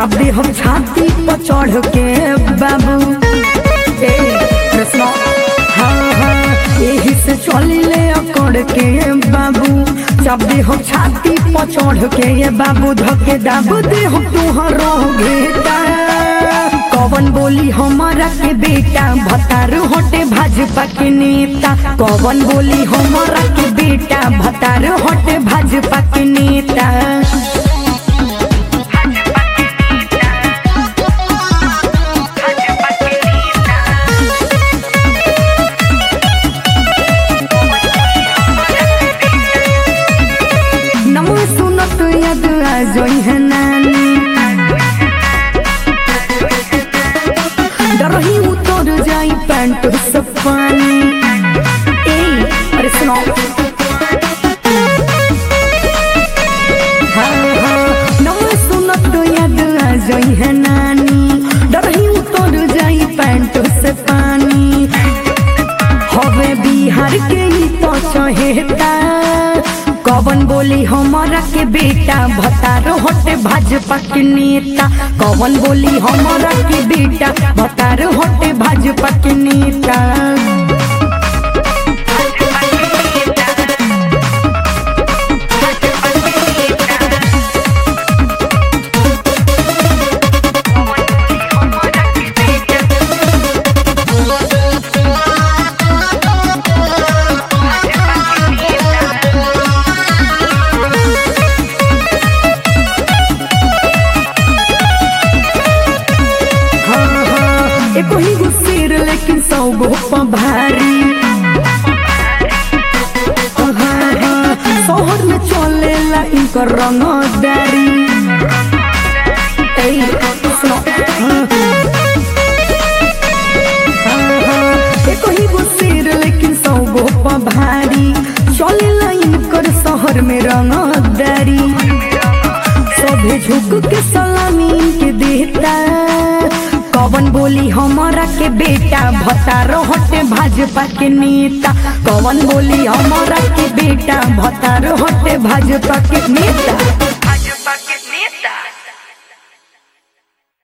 चाबे हम छाती पर चढ़ के बाबू ए कृष्ण हाँ हाँ यही से चली ले अकड़ के बाबू चाबे हम छाती पर चढ़ के ये बाबू धके दाबू दे हम तुहरो घेटा कवन बोली हमारा के बेटा भतार हटे भाजपा के नेता कवन बोली हमारा के बेटा भतार हटे भाजपा के नेता नमो सुनत यद आ जोई है नानी डरही उतर जाई पैंट से पानी ए अरे सुनो हाँ हाँ नमो सुनत यद आ जोई है नानी डरही उतर जाई पैंट से पानी हवे बिहार के ही तो चहेता कवन बोली हमारा के बेटा भतार हटे भाजपा के नेता कवन बोली हमारा के बेटा भतार हटे भाजपा के नेता हाँ हाँ एको ही गो शेर लेकिन सौ गो पा भारी हाँ हाँ शहर में चलेला इनकर रंगदारी ए सुनो हाँ हाँ हाँ एको ही गो शेर लेकिन सौ गो पा भारी चलेला इनकर शहर में रंगदारी सभे झुक के सलामी के देता कवन बोली हमारा के बेटा भतारो हटे भाजपा के नेता कवन बोली हमारा के बेटा भतारो हटे भाजपा के नेता